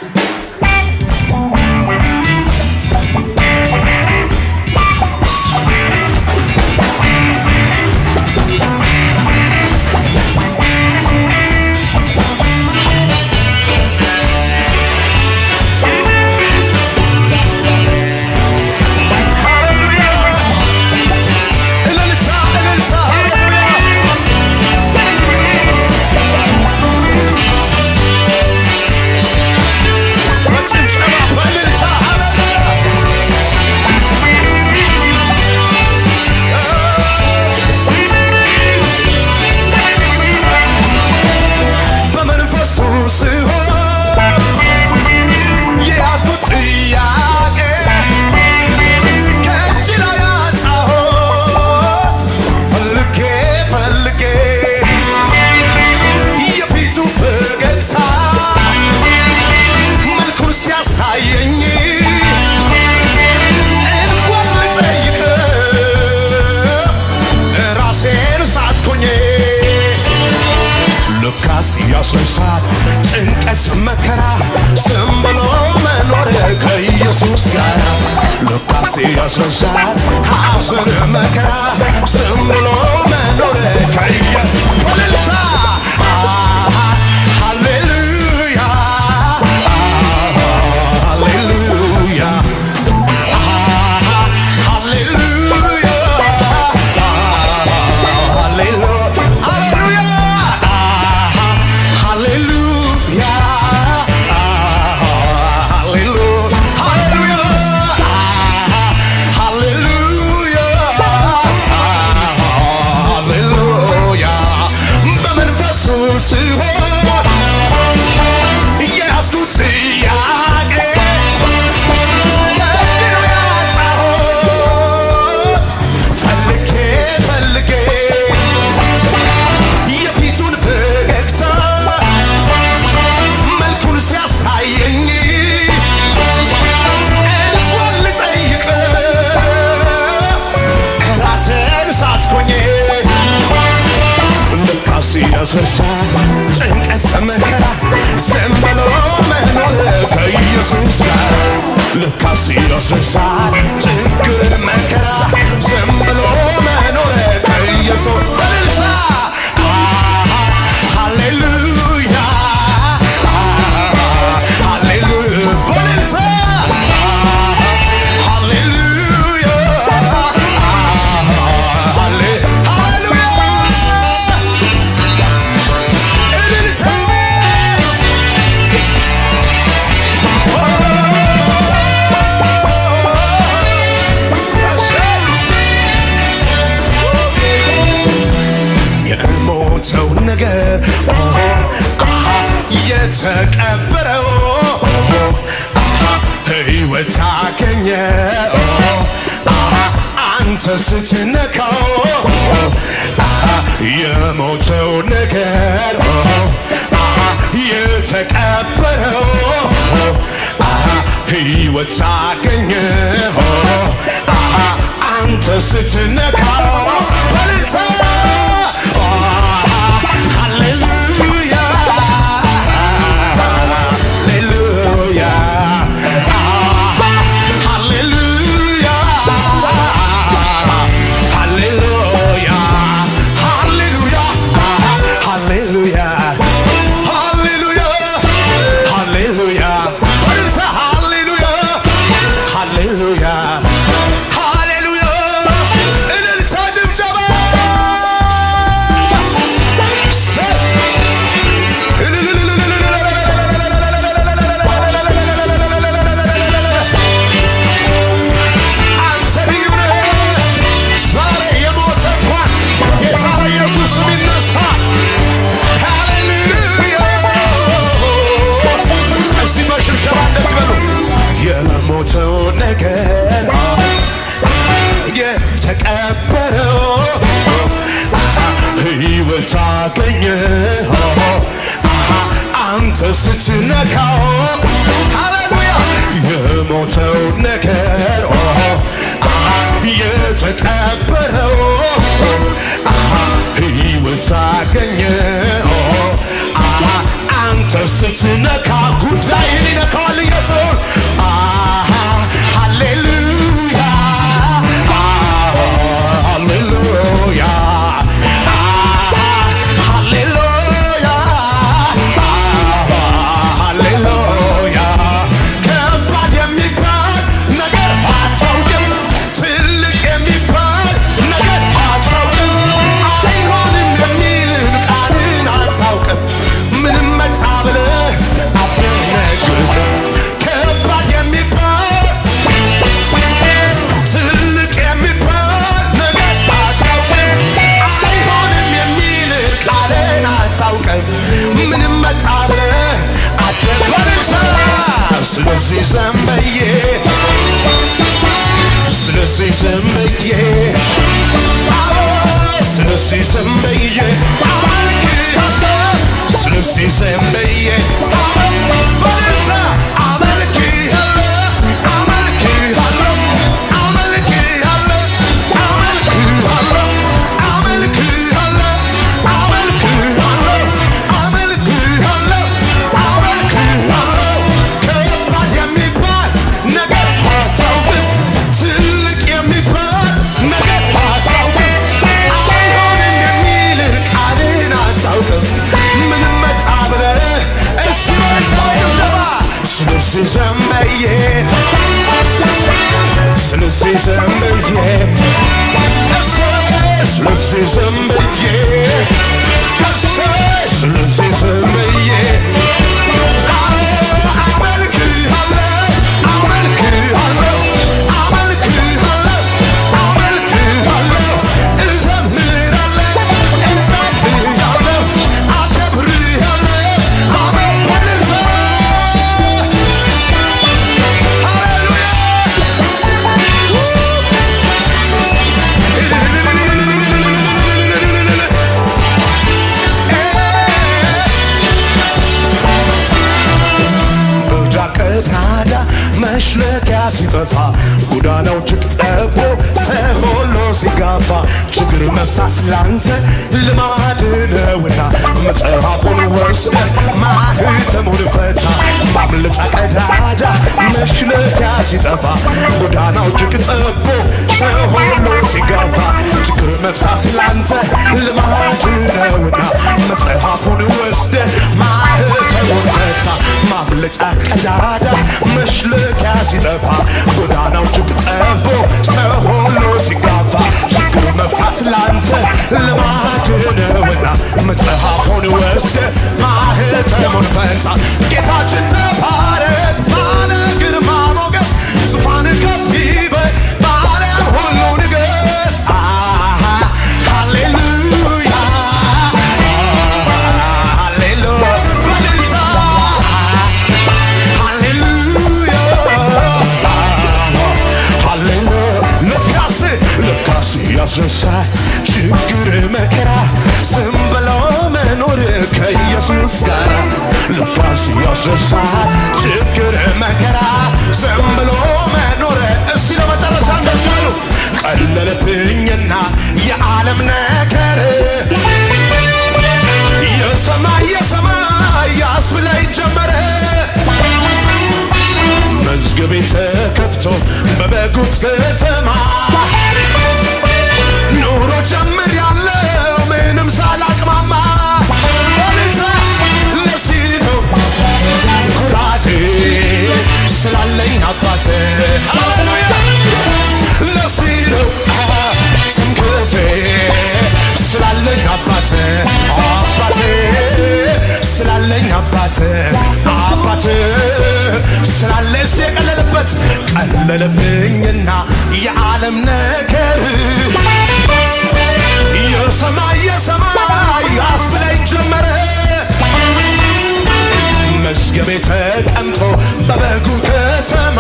እልልታ እልልታ ሃሌሉያ በጭብጨባ በእልልታ በመንፈሱ ስሆን የያዝኩት ጥያቄ ከእጅ ላይ አጣሁት ፈልጌ ፈልጌ የፊቱ ፈገግታ መልኩን ሲያሳየኝ እንኳን ልጠይቀው ራሴን ሳትኮኜ ልካስ ያስነሳል ጭንቀት መከራ ዝም ብሎ መኖር ከኢየሱስ ጋር ልካስ ያስነሳል ሐዘን መከራ ዝም ብሎ መኖር ከኢየ እልልታ ሃሌሉያ ሃሌሉያ ሃሌሉያ የያዝኩት ጥያቄ ከእጅ ነው ያጣሁት ፈልጌ ፈልጌ የፊቱን ፈገግታ መልኩን ሲያሳየኝ እንኳን ልጠይቀው ራስን ሳትኮኜ ልካስ ያስረሳ ጭንቀት መከራ ዝም ብሎ መኖር ከኢየሱስ ጋር ልካስ ያስረሳ ችግር መከራ ዝም ብሎ መኖር ከኢየሱስ በልልታ ሃሌሉያ ሃሌሉያ በልልታ ሃሌሉያ ሃሌሉያ እልልታ የሞተው ነገር ኦሆ፣ አሃ፣ የተቀበረው ኦሆ፣ አሃ፣ ሕይወት አገኘ ኦሆ፣ አሃ፣ አንተ ስትነካው ኦሆ፣ አሃ፣ የሞተው ነገር ኦሆ፣ አሃ፣ የተቀበረው ኦሆ፣ አሃ፣ ሕይወት አገኘ ኦሆ፣ አሃ፣ አንተ ስትነካው በልልታ ሃሌሉያ ሃሌሉያ ሃሌሉያ ሃሌሉያ ሃሌሉያ ሃሌሉያ ሃሌሉያ ሃሌሉያ በልልታ ሃሌሉያ ሃሌሉያ ሃሌሉያ እልልታ ጭብጨባ አንተ ልዩ ነህ። ዛሬ የሞተ እንኳን በጌታ በኢየሱስ ስም ይነሳ። ሃሌሉያ። እስቲ በሽብሸባ እንደዚህ በሉ። የሞተው ነገር የተቀበረው ሕይወት አገኘ አንተ ስትነካው ሃሌሉያ የሞተው ነገር የተቀበረው ሕይወት አገኘ አንተ ስትነካ ጉዳይን ይነካዋል ኢየሱስ አሃ ሃሌሉያ አሃ ሃሌሉያ አሃ ሃሌሉያ አሃ ሃሌሉያ ከባድ የሚባል ነገር አታውቅም ትልቅ የሚባል ነገር አታውቅም አይሆንም የሚልን ቃልን አታውቅም ምንም መጣ ብለህ አትደነግጥም ከባድ የሚባል ትልቅ የሚባል ነገር አታውቅም አይሆንም የሚልን ቃልን አታውቅም ምንም መጣ ብለህ አትደነግጥም ስለዚህ ዘንበዬ ስለዚህ ዘንበዬ ስለዚህ ዘንበዬ አመልክሃለሁ ስለዚህ ዘንበዬ በደስታ አመልክሃለሁ አመልክሃለሁ አመልክሃለሁ አመልክሃለሁ አመልክሃለሁ አመልክሃለሁ አመልክሃለሁ አመልክሃለሁ ከባድ የሚባል ነገር አታውቅም ትልቅ የሚባል ነገር አታውቅም አይሆንም የሚልን ቃልን አታውቅም ምንም መጣ ብለህ እሱ ጭብጨባ ስለዚህ ዘንበዬ ስለዚህ ዘንበዬ እሰይ ስለዚህ ዘንበዬ እሰይ ስለዚህ ዘንበዬ እጃ ቀዳዳ መሽለኪያ ሲጠፋ ጎዳናው እጅግ ጠቦ ሰው ሁሉ ሲጋፋ ችግር መፍታት ላንተ ልማድ ነውና መጽሐፉን ወስደ ማህተሙን ፈታ ማምለጫ ቀዳዳ መሽለኪያ ሲጠፋ ጎዳናው እጅግ ጠቦ ሰው ሁሉ ሲጋፋ ችግር መፍታት ላንተ ልማድ ነውና መጽሐፉን ወስደ ማህተሙን ፈታ ማምለጫ ቀዳዳ መሽለኪያ ሲጠፋ ጎዳናው እጅግ ጠቦ ሰው ሁሉ ሲጋፋ ችግር መፍታት ላንተ ልማድ ነውና መጽሐፉን ወስደ ማህተሙን ፈታ ጌታችን ተባረክ ባለ ግርማ ሞገስ ዙፋን ከፍ ይበል በዓለም ሁሉ ንገስ አሃ ሃሌሉያ ሃሌሉያ በእልልታ ሃሌሉያ ሃሌሉያ ለካስ ለካስ ያስረሳል ችግር መከራ ዝም ብሎ መኖር ከኢየሱስ ጋር ለካስ ያስረሳል ችግር መከራ ዝም ብሎ መኖር እስቲ ለመጨረሻ እንደዚህ አሉ ቀለለብኝና የዓለም ነገር የሰማይ የሰማይ ያስብለኝ ጀመረ መዝገቤ ተከፍቶ በበጉት ከተማ ኑሮ ጀምር ያለው ምንም ሳላቅማማ በልታ ለዚህ ነው ኩራቴ ስላለኝ አባቴ ሃሌሉያ ለዚህ ነው ትምክህቴ ስላለኝ አባቴ አባቴ ስላለኝ አባቴ አባቴ ስላለ እሱ የቀለለበት ቀለለብኝና የዓለም ነገር የሰማይ የሰማይ ያስብለኝ ጀመረ መዝገቤ ተቀምጦ በበጉ ከተማ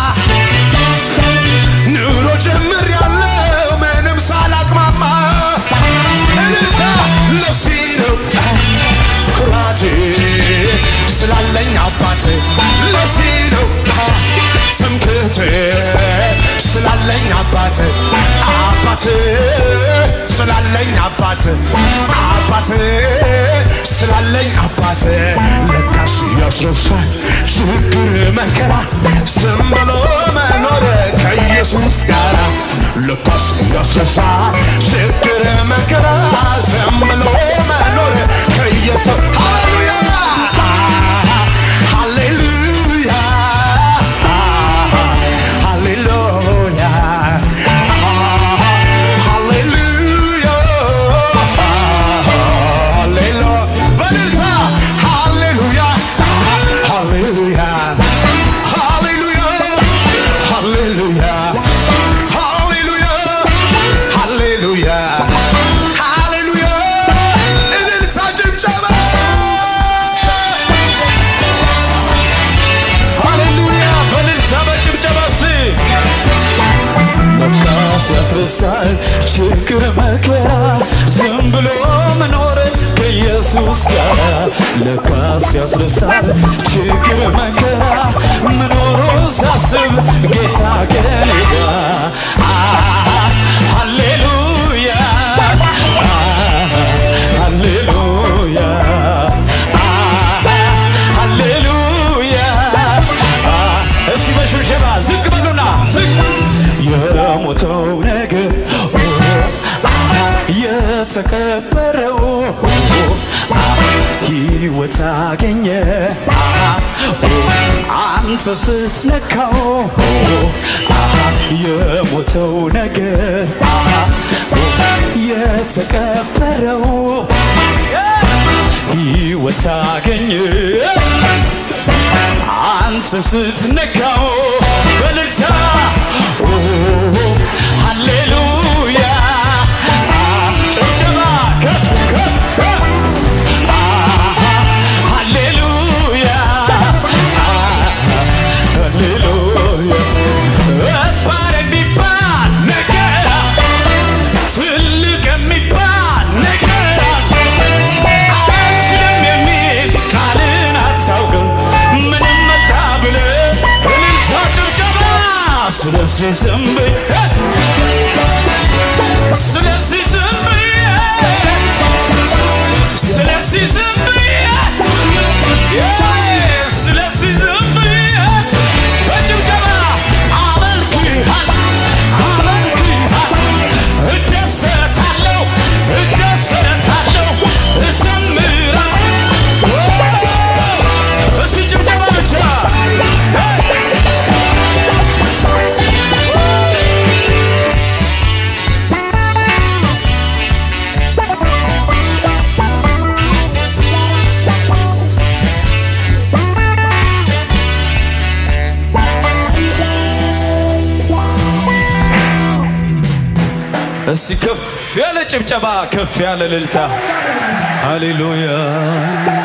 ኑሮ ጀምር ያለው ምንም ሳላቅማማ እልልታ ለዚህ ነው ኩራቴ ስላለኝ አባቴ ለዚህ ነው ትምክህቴ ስላለኝ አባቴ አባት ስላለኝ አባት አባት ስላለኝ አባት ለካስ ያስረሳል ችግር መከራ ዝም ብሎ መኖር ከኢየሱስ ጋር ለካስ ያስረሳል ችግር መከራ ዝም ብሎ መኖር ከኢየሱስ ሃሌሉያ ሃሌሉያ ሃሌሉያ ሃሌሉያ ሃሌሉያ በልልታ ሃሌሉያ ሃሌሉያ ሃሌሉያ ሃሌሉያ ሃሌሉያ ሃሌሉያ ሃሌሉያ እልልታ ጭብጨባ ሃሌሉያ በልልታ በጭብጨባ ስ ለካስ ያስረሳል ችግር መከራ ዝም ብሎ መኖር ከኢየሱስ ጋር ለካስ ያስረሳል ችግር መከራ መኖሩ ሳስብ ጌታ ከኔ ጋር አ- ሃሌሉያ አ- ሃሌሉያ አ- ሃሌሉያ አ- እስቲ በሽብሸባ ዝቅ በሉና ዝቅ የሞተው ነገር የተቀበረው ሕይወት አገኘ አንተ ስትነካው የሞተው ነገር የተቀበረው ሕይወት አገኘ አንተ ስትነካው በልልታ ኦ፣ ሃሌሉያ አ፣ ጭብጨባ ከፍ ከፍ ከፍ አ፣ ሃሌሉያ አ፣ ሃሌሉያ እባር የሚባል ነገር ትልቅ የሚባል ነገር አልችልም የሚል ቃልን አታውቅም ምንም መጣ ብለ እልልታ ጭብጨባ ስለዚህ ዝም በይ ስለዚህ ዝም በይ ስለዚህ ዝም በይ ስለዚህ ዝም በይ በጭብጨባ አመልክሃል አመልክሃል እደሰታለሁ እደሰታለሁ እዘምራለሁ እስቲ ጭብጨባ ብቻ እስቲ ከፍ ያለ ጭብጨባ ከፍ ያለ እልልታ ሃሌሉያ